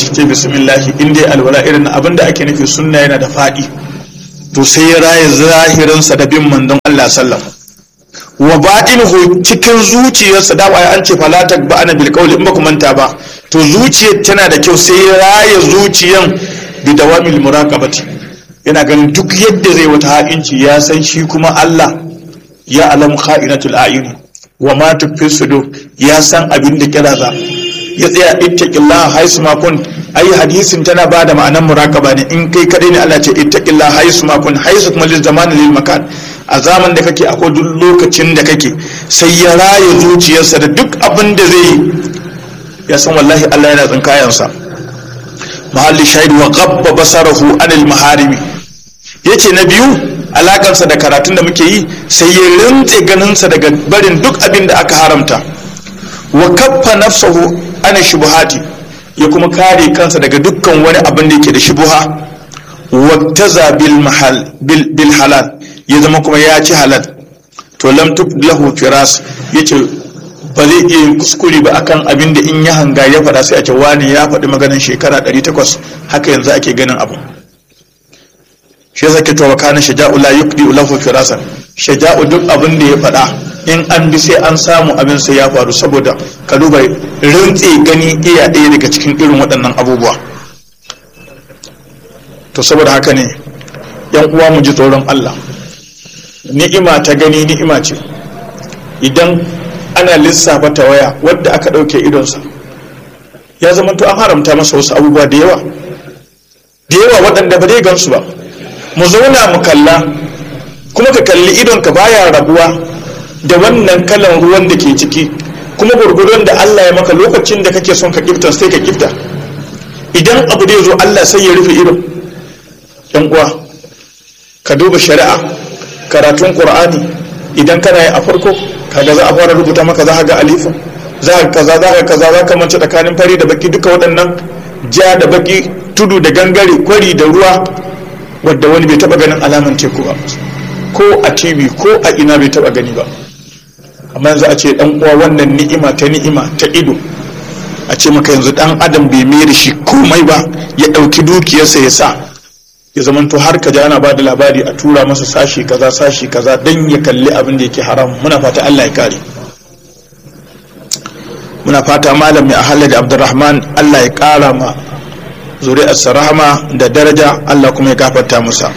shi ce bismillahi in dai alwala irin abin da ake nufi sunna yana da faɗi to sai ya raya zahirinsa da bin manzon Allah sallam wa ba'inuhu cikin zuciyarsa da ba an ce falatak ba ana bil qawli in ba ku manta ba to zuciyar tana da kyau sai ya raya zuciyan bi dawamil muraqabati yana ganin duk yadda zai wata haƙinci ya san shi kuma Allah ya alam kha'inatul a'yun wa ma tukfi sudur ya san abin da kiraza ya tsaya ittaqillah haisu ma kun ai hadisin tana ba da ma'anar muraqaba ne in kai kadai ne Allah ce ittaqillah haisu ma kun haisu kuma lil zaman lil makan a zaman da kake akwai duk lokacin da kake sai ya raye zuciyarsa da duk abin da zai yi ya san wallahi Allah yana tsinkayansa mahalli shahid wa ghabba basarahu anil maharimi yace na biyu alakansa da karatun da muke yi sai ya rintse ganinsa daga barin duk abin da aka haramta wa kaffa nafsahu ana shubuhati ya kuma kare kansa daga dukkan wani abin da yake da shubuha wa taza bil mahal bil halal ya zama kuma ya ci halal to lam tub lahu firas yace ba zai iya yin kuskure ba akan abin da in ya hanga ya faɗa sai a ce wani ya faɗi maganin shekara 800 haka yanzu ake ganin abu shi yasa ke cewa kana shaja'u la yuqdi lahu firasan shaja'u duk abin da ya faɗa in an bi sai an samu abin sai ya faru saboda ka duba rintse gani iya ɗaya daga cikin irin waɗannan abubuwa to saboda haka ne yan uwa mu ji tsoron Allah ni'ima ta gani ni'ima ce idan ana lissafa ta waya wadda aka ɗauke idonsa ya zama to an haramta masa wasu abubuwa da yawa da yawa waɗanda ba zai gansu ba mu zauna mu kalla kuma ka kalli idonka baya rabuwa da wannan kalan ruwan da ke ciki kuma gurgurun da Allah ya maka lokacin da kake son ka kifta sai ka kifta idan abu da ya zo Allah sai ya rufe idon yan uwa ka duba shari'a karatun qur'ani idan kana yi a farko kaga za a fara rubuta maka za ka ga alifin za ka kaza za ka kaza za ka mance tsakanin fari da baki duka waɗannan ja da baki tudu da gangare kwari da ruwa wadda wani bai taba ganin alaman teku ba ko a tv ko a ina bai taba gani ba amma yanzu a ce dan uwa wannan ni'ima ta ni'ima ta ido a ce maka yanzu dan adam bai mai da shi komai ba ya dauki dukiyarsa ya sa ya zamanto har ka ji ana ba da labari a tura masa sashi kaza sashi kaza dan ya kalli abin da yake haram muna fata Allah ya kare muna fata malam mai ahalar da abdurrahman Allah ya kara ma zuri'arsa rahama da daraja Allah kuma ya gafarta musa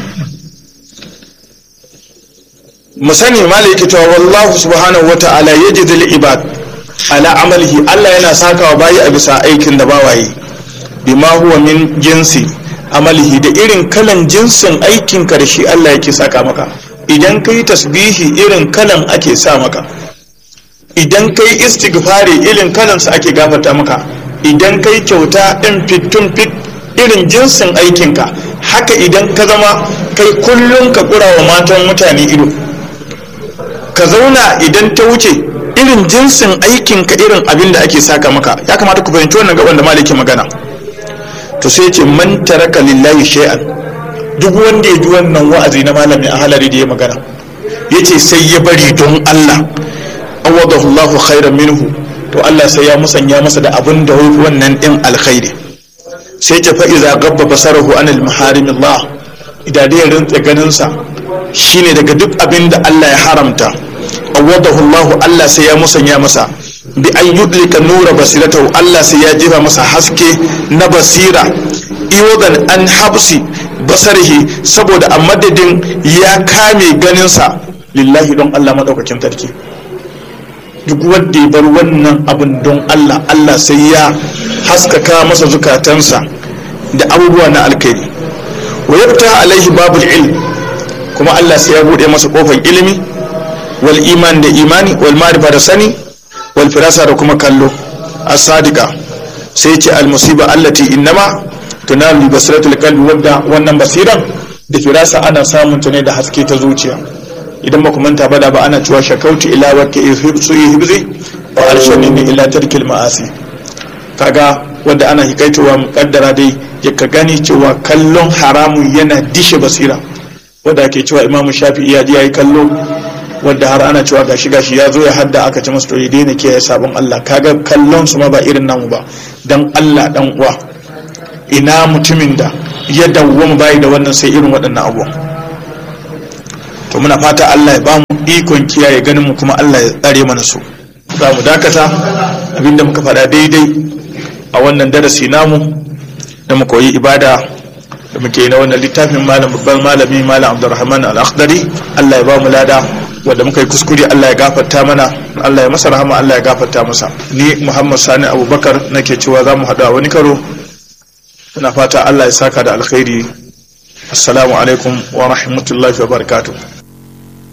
mu sani malai yake cewa wallahu subhanahu wa ta'ala yajzi lil ibad ala amalihi Allah yana sakawa bayi a bisa aikin da bawaye bima huwa min jinsi amalihi da irin kalan jinsin aikin ka da shi Allah yake saka maka idan kai tasbihi irin kalan ake sa maka idan kai istighfari irin kalansa ake gafarta maka idan kai kyauta ɗin fitun fit irin jinsin aikinka haka idan ka zama kai kullum ka kura wa matan mutane ido ka zauna idan ta wuce irin jinsin aikinka irin abin da ake saka maka ya kamata ku fahimci wannan gaban da maliki magana to sai ce man taraka lillahi shay'an duk wanda ya ji wannan wa'azi na malami a halari da ya magana yace sai ya bari don Allah awadahu Allahu khairan minhu to Allah sai ya musanya masa da abin da wai wannan din alkhairi sai ta fa iza gabba basarahu anil maharimillah idan da ya rintsa ganin sa shine daga duk abin da Allah ya haramta awadahu Allahu Allah sai ya musanya masa bi an yudlika nura basiratahu Allah sai ya jefa masa haske na basira iwadan an habsi basarihi saboda a madadin ya kame ganinsa lillahi don Allah madaukakin sarki duk wanda ya bar wannan abin don Allah Allah sai ya haskaka masa zukatansa da abubuwa na alkhairi wa yabta alaihi babul ilm kuma Allah sai ya bude masa kofar ilimi wal iman da imani wal ma'rifa da sani wal firasa da kuma kallo as-sadiqa sai ce al musiba allati innama tunalu basiratul qalbi wanda wannan basiran da firasa ana samun ta ne da haske ta zuciya idan ba ku manta ba da ba ana cewa shakauti ila wakka su yi hibzi wa arshani ne ila tarkil ma'asi kaga wanda ana hikaitowa mukaddara dai ya ka gani cewa kallon haramun yana dishe basira wanda ake cewa imamu shafi iya ji yayi kallo wanda har ana cewa gashi gashi ya zo ya hadda aka ci masa to ya daina kiyaye sabon Allah kaga kallon su ma ba irin namu ba dan Allah dan uwa ina mutumin da ya dawwama bayi da wannan sai irin waɗannan abubuwan to muna fata Allah ya bamu ikon kiyaye ganin mu kuma Allah ya tsare mana su za mu dakata abinda muka faɗa daidai a wannan darasi namu da mu koyi ibada da muke na wannan littafin malam babban malami malam Abdulrahman Al-Akhdari Allah ya bamu lada wanda muka yi kuskure Allah ya gafarta mana Allah ya masa rahama Allah ya gafarta masa ni Muhammad Sani Abubakar nake cewa za mu haɗu a wani karo ina fata Allah ya saka da alkhairi assalamu alaikum wa rahmatullahi wa barakatuh